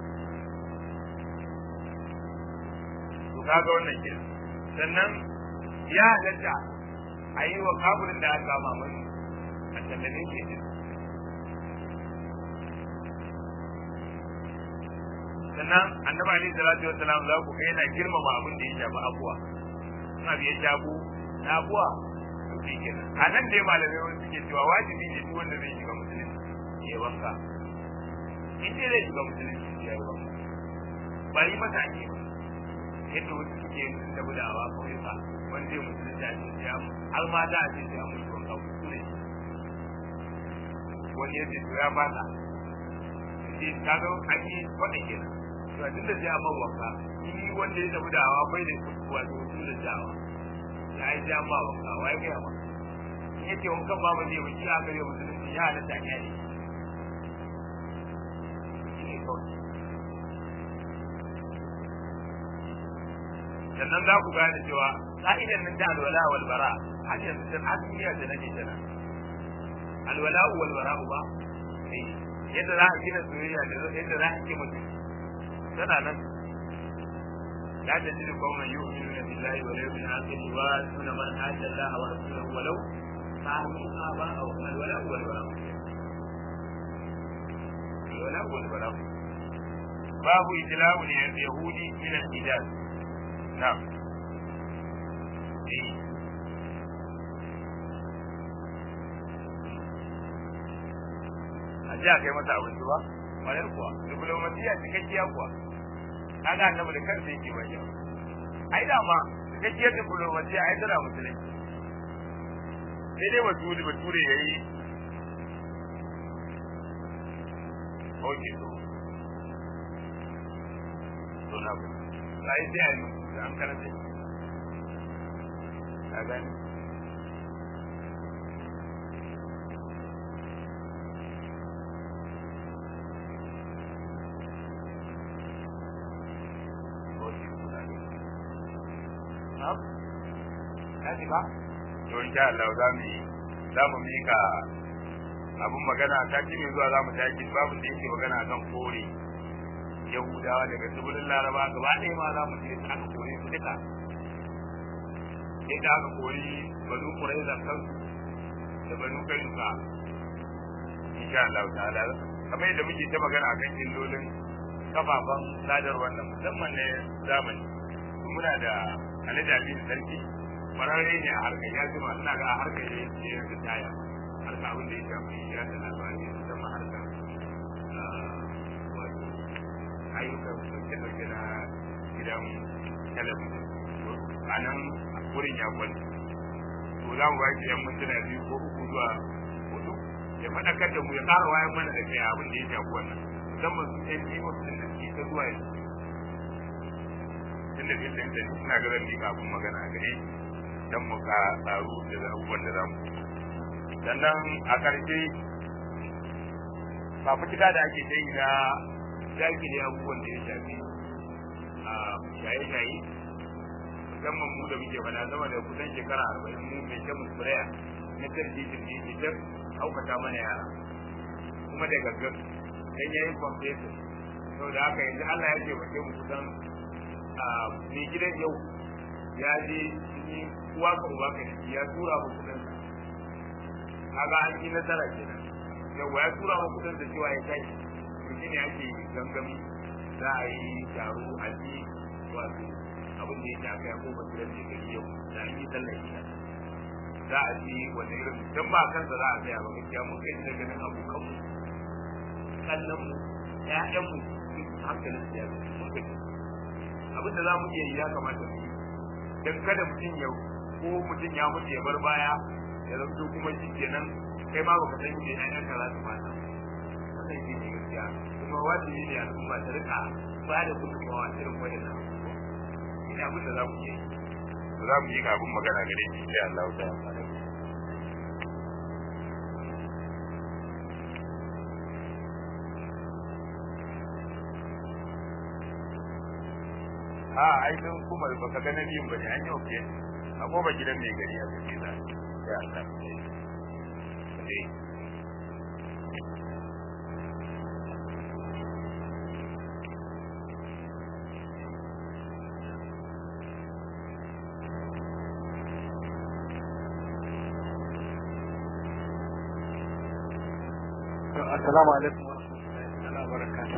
to kaga wannan kenan sannan ya halatta a yi wa kafirin da aka kama mai a tallabe ke din sannan annabi alaihi salatu wassalam za ku ga yana girmama abin da ya shafi abuwa in abu ya shafu na abuwa to shi kenan a nan dai malamai wani suke cewa wajibi ne duk wanda zai shiga musulunci ya wanka in dai zai shiga musulunci ya yi wanka ba yi masa ake ba yadda wasu suke yin tabi da awa kawai ba wani zai musulunci a cikin ya har ma da a ce sai an mutu wanka kuskure wani ya ce to ya fata shi kaga an yi kwaɗa kenan to a tunda sai an man wanka shi wanda ya tabi da awa bai da wato musulun da awa ya yi sai an ma wanka wa ya gaya ma in yake wankan ba ba zai ba shi aka yi musulunci ya halatta ya ne shi ne kawai sannan za ku gane cewa ka'idan nan ta alwala wal bara har yanzu dan asmiya da nake tana alwala wal bara ba eh yadda za a gina soyayya da yadda za a ki mutum tana nan la tajidu qauman yu'minuna billahi wal yawmil akhir wa yusuna man hada Allah wa rasulahu walau kanu aba'ahu alwala wal bara alwala wal bara babu ijla'u yahudi min al-hijaz نعم a ji a kai mata abinci ba ƙwarar kuwa diplomasiya cikakkiya kuwa kaga annabi da kansa yake bayyana ai da ma cikakkiyar diplomasiya ai tana musulunci sai dai bature bature ya yi oke to to na ku sai sai a yi an karanta ka gani Kaji ba? To insha Allah za mu yi za mu mika abun magana ta ci mai zuwa za mu tashi babu da yake magana kan kore yahudawa daga tsibirin laraba gaba ɗaya ma za mu je aka kore su duka inda aka kori banu kuraiza kansu da banu kainuka insha Allah ta'ala kamar yadda muke ta magana akan illolin kafafen sadarwar nan musamman na zamani muna da alhaji sarki kwararre ne a harkar ya jima ina ga a harkar ya ce ya ritaya harkar abin da ya shafi ya da labari musamman harkar ayyukan dauke-dauke na gidan talabijin a nan wurin ya kwalli to za mu baki yan mintuna biyu ko uku zuwa hudu ya faɗakar da mu ya ƙara wayan mana da kai abin da ya shafi wannan musamman su ɗan biyu wasu da suke ta zuwa yanzu tun da filin da suna ga zan miƙa abin magana a gare don mu ka tsaro da abubuwan da za mu sannan a ƙarshe fafutuka da ake ta yi na dakile abubuwan da ya shafi a shaye-shaye musamman mu da muke fada sama da kusan shekara arba'in mu mai ta muskulaya na tarji jirgi ke ta haukata mana yara kuma da gaggar dan yayi kwamfesa sau da haka yanzu Allah ya ce ba mu kusan mai gidan yau ya je ni uwa ka uba ka ya tura mu kudin kaga an yi nasara kenan yau ya tura mu kudin da cewa ya kai to shine ake gangami za a yi taro a ji wato abin da yake aka yako basirar da gari yau da an yi sallar gida za a ji wani irin dan ba kansa za a tsaya ba gaskiya mun kai da ganin abokan mu kallon mu ƴaƴan mu hankalin su ya mun kai abin da za mu iya yi ya kamata mu yi dan kada mutum ya ko mutum ya mutu ya bar baya ya zanto kuma shi kenan kai ma baka san me ƴaƴan ka za su fata wannan shi ne gaskiya kuma wajibi ne al'umma ta rika ba da gudunmawa irin waɗannan ina abin da za mu yi za mu yi abin magana gare shi sai Allah ta amfana a ai don kuma baka ga nabiyin bane an yi oke a goba gidan mai gari a cikin da ya Allah eh Assalamu alaikum wa rahmatullahi wa barakatuh.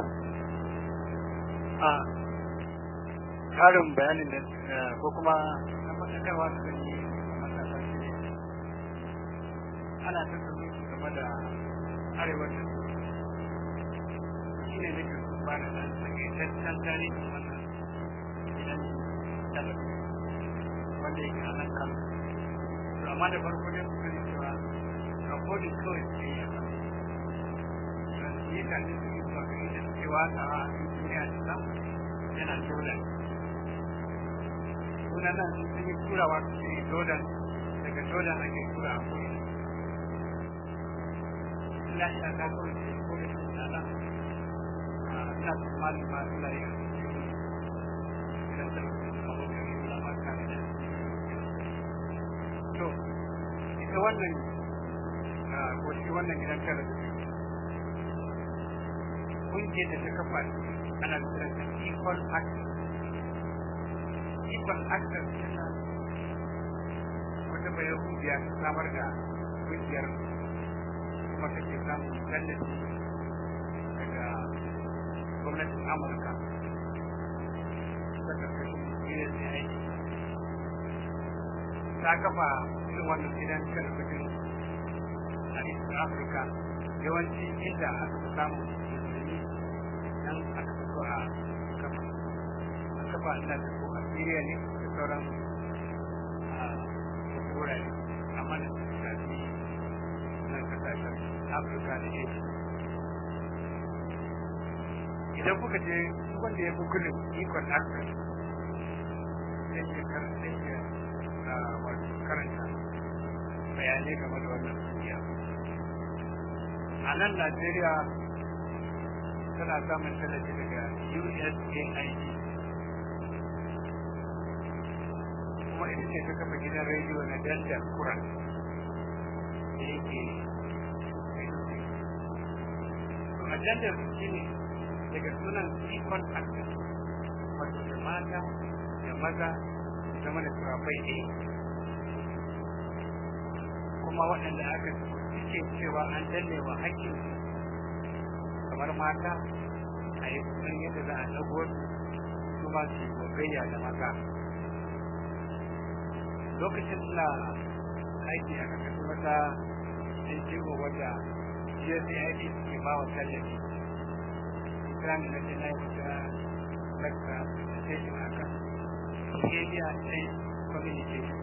A karin bayanin da ko kuma na matakarwa da zan yi matasa shi ne ana tattauna su game da arewacin shi ne nake ba da ɗan takaitaccen tarihin wannan gidan talabijin wanda yake a nan kano. To amma da farko dai su sani cewa rakodin kawai su yi a kan mutane su yi zuwa gari da suke wata a duniya da nan yana jordan sunan nan sun yi turawa su yi jordan daga jordan ake tura a kuri ina ina ta kuri ce ko da su na nan ina tsammanin ma suna yi a cikin idan da abokan yi na maka da to ita wannan ko shi wannan gidan talabijin kungiyar da ta kafa ana kiran ta equal access equal access tana wata bayan kungiya ta samar da kungiyar kuma take samun tallafi daga gwamnatin amurka ta karkashin kungiyar da aiki ta kafa irin wannan gidan talabijin a east africa yawanci inda aka fi samun nan aka fito a kafa a kafa ina da ko a Syria ne da sauran wurare amma da su shafi nan kasashen Afirka da Asia idan kuka je duk wanda ya gugulin ikon access sai ke karanta ya wato karanta bayanai game da wannan duniya a nan Najeriya tana samun tallafi daga USAID kuma ita ce ta kafa gidan rediyo na Dandar Kuran da yake a Dandar shi ne daga sunan Equal Access wato da mata da maza zama da turafai ɗaya kuma waɗanda aka suke cewa an danne wa haƙƙinsu kamar mata a yi kusan yadda za a dago su ma su gogayya da maza lokacin da aiki a kakashin wata NGO wadda GSAID ke ba wa tallafi islamin na jina ya fita lakka presentation a kan behavior and communication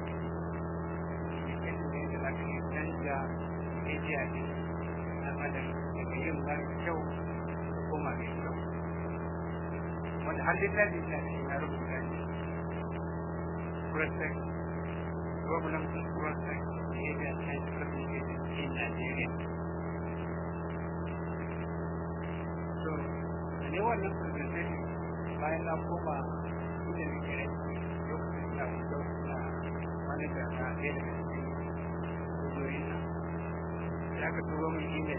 yadda yadda za ka yi canja behavior ne na adam daga yin mara kyau da koma mai kyau wanda har littafi na shi na rubuta ne protect problem to protect behavior and communication in Nigeria so ne wannan presentation bayan na koma inda nake aiki lokacin suna wuce suna wani da na ɗaya daga cikin kungiyoyin nan ya ka turo min email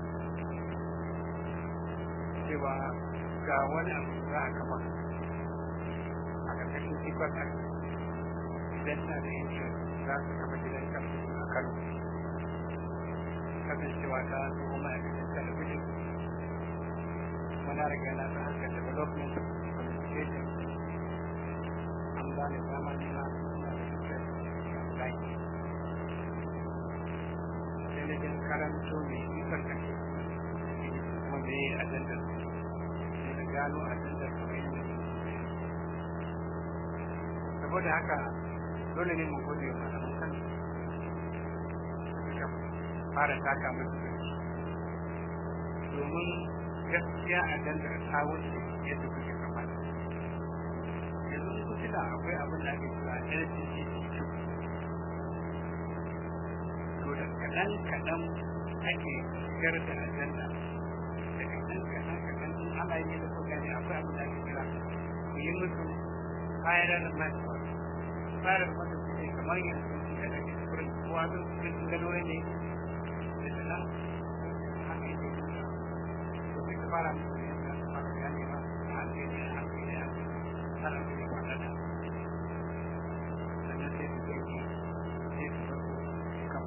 cewa ga wani abu za a kafa a ƙarƙashin secret act idan na da interest za su kafa gidan kamfani a kano kasancewa ta tsohon ma'aikatan talabijin muna riga na ta harkar development communication an ba ni dama ne na suna da interest online sai na jin karanto mai ikon kashe kuma me yi ajandar sai na gano ajandar kamar yadda saboda haka dole ne mu gode wa malaman kan suka fara taka musu domin gaskiya a dandar ta wuce yadda kuke kamata yanzu ku tuna akwai abin da ake kira LGBTQ to da kaɗan kaɗan ake shigar da ajanda da kaɗan kaɗan kaɗan in ana yi da kuka ne akwai abin da ake kira ku yi musu viral method viral method shi ne kamar yanzu da ake kurin kowa zai kurin gano ne da nan haka yake kuka fara musu ne da su fara gane ba a hankali a hankali a har an kai kwana da sannan sai su kai sai su bar su kan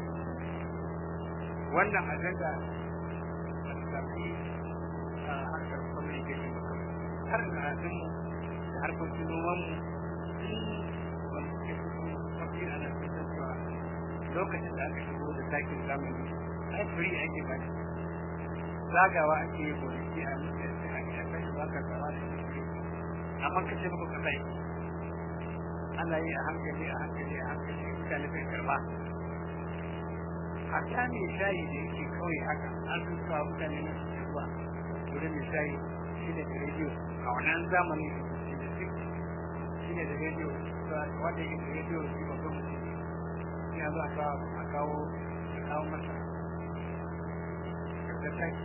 wannan ajanda da su tafi a harkar communication ba har da azinmu da harkokin nomanmu wanda suke fito mafi ana fitar cewa lokacin da aka shigo da takin zamani ai free ake ba zagawa ake yi gonaki a mutum da ake a kai ba ka zama da shi amma ka ce muku kasa yi ana yi a hankali a hankali a hankali mutane bai karba hatta mai shayi da yake kawai haka an sun sa mutane na su zuwa wurin mai shayi shi ne da rediyo a wannan zamani shi ne shi ne da rediyo wanda yake da rediyo shi babban mutum ne ya zo a kawo a kawo masa da taki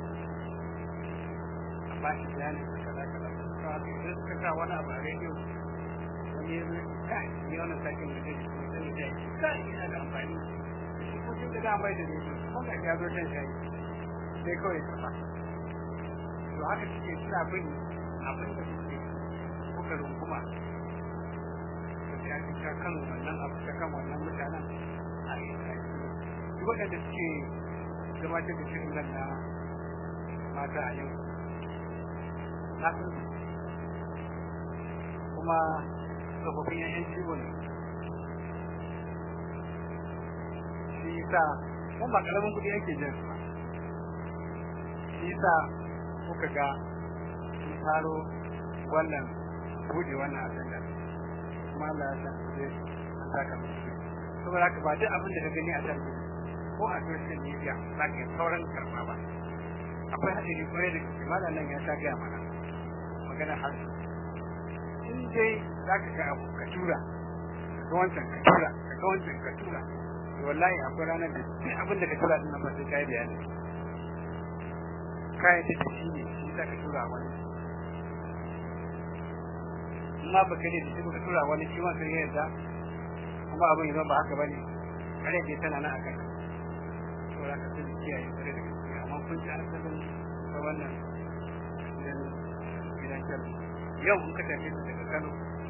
ba shi bayani da kaza kaza kawai idan suka sa wani abu a rediyo wani ya zo kai ni wannan sakin da zai kuma zai da kai yana da amfani shi ko tun da da mai da rediyo kuma ga ya zo shan shayi sai kawai ka fa to haka suke suna bin abin da suke kuka runguma da ya ta kan wannan abu ta kan wannan mutanen a yi duk waɗanda suke gabatar da shirin nan na mata a yau na san kuma tsofaffin yan ciwo ne shi sa kuma ba karamin kuɗi ake jin su shi sa kuka ga sun faro wannan buɗe wannan ajanda kuma Allah ya san zai an saka musu saboda haka ba duk abin da ka gani a talabijin ko a social media za ka yi sauran karɓa ba akwai haɗari kwarai da gaske malam nan ya ta gaya mana magana harshe in dai za ka ga abu ka tura ka ga wancan ka tura ka ga wancan ka tura to wallahi akwai ranar da duk abin da ka tura din nan ba sai ka yi bayani kayan da shi ne shi za ka tura wani amma ba ka ne da shi ka tura wani shi ma kan yarda kuma abin yanzu ba haka ba ne kare ke tana nan a kai to za ka sani kiyaye kare da gaske amma kun ji asalin ta wannan gidan gidan kyau yau in ka tafi daga kano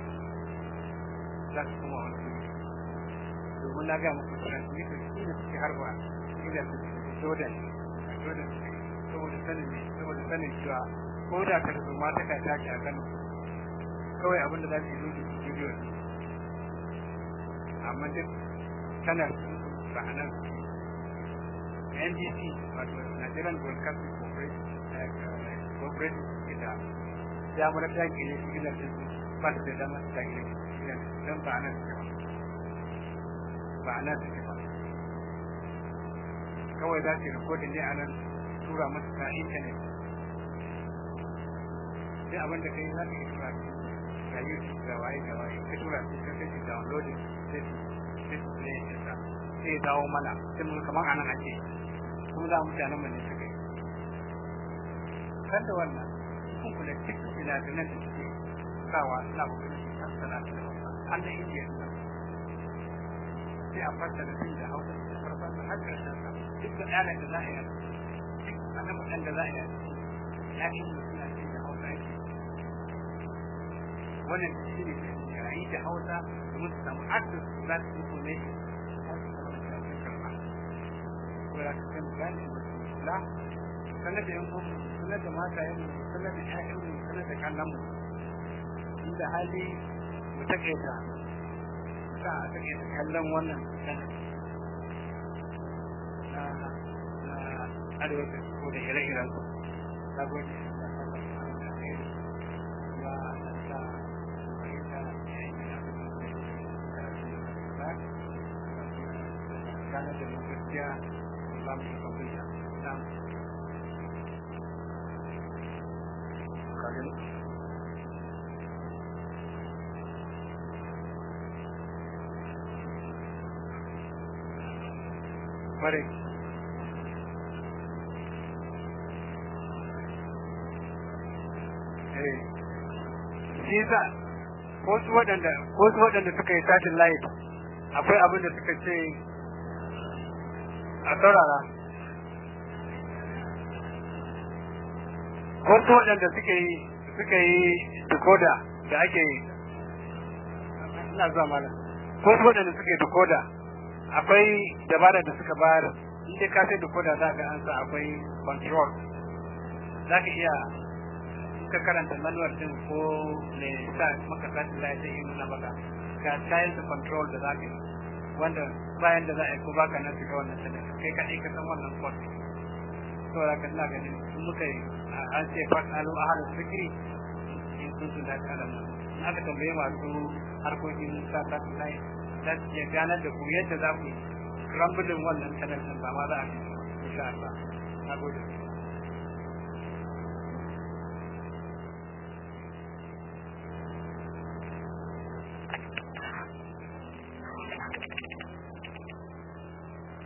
za ka kuma wani wuri domin na ga muku transmitter shi ne suke harba ila jordan a jordan saboda sanin ne saboda sanin cewa ko da ka rubu ma ta ka tashi a kano kawai abin da za su yi zuci bidiyo ne amma duk sanar ba a nan NBC wato Nigerian Broadcasting Corporation ita ya mura ta gine shi gina su ba su da dama ta gine shi don ba a nan suke ba ba a nan suke ba kawai za su yi rikodin ne a nan tura musu ta intanet sai abin da kai za ka yi tura ga YouTube da waye da waye ka tura su ka kai downloading sai su sai su play din sa sai ya dawo mana sai mun kamar anan ake kuma za mu mutanen mu ne suka yi kan da wannan kun kula duk ina da nan da suke sawa ina kokarin su tattala da wannan an da indiya sai a fassara shi da hausa da farfasa har ƙarshen sa duk da ɗana da za a yi duk ana mutan da za a yi ya yi suna ce da hausa yake wannan shi ne a yi da hausa domin su samu access to that information har su samu da su karɓa ko ya ka kan gane la sanar da yan uwan sanar da mata yan sanar da ƴaƴan mu sanar da kallon mu inda hali mu takaita sa a takaita kallon wannan sanar na na arewa da ko da ire-iren su na gode gane da mu gaskiya za mu yi kwamfuta na kagin Mare. Eh. Shi sa, ko su waɗanda, ko su waɗanda suka yi satin light, akwai abin da suka ce a saurara wasu waɗanda suke yi suka yi decoda da ake ina zuwa mana ko su waɗanda suke decoda akwai dabara da suka bayar inda ka sai decoda za ga an sa akwai control za ka iya ka karanta manual din ko ne sa maka satin da ya yi nuna maka ga style control da za ka yi wanda bayan da za a yi ko baka nan shiga wannan sanin kai kaɗai ka san wannan kwas to da ka ina ganin in muka yi an ce fat alu ahal fikri in sun su da kalam in aka tambaye masu harkokin sa ta lai za su iya ganar da ku yadda za ku yi rambulin wannan sanar ba ma za a yi insha Allah na gode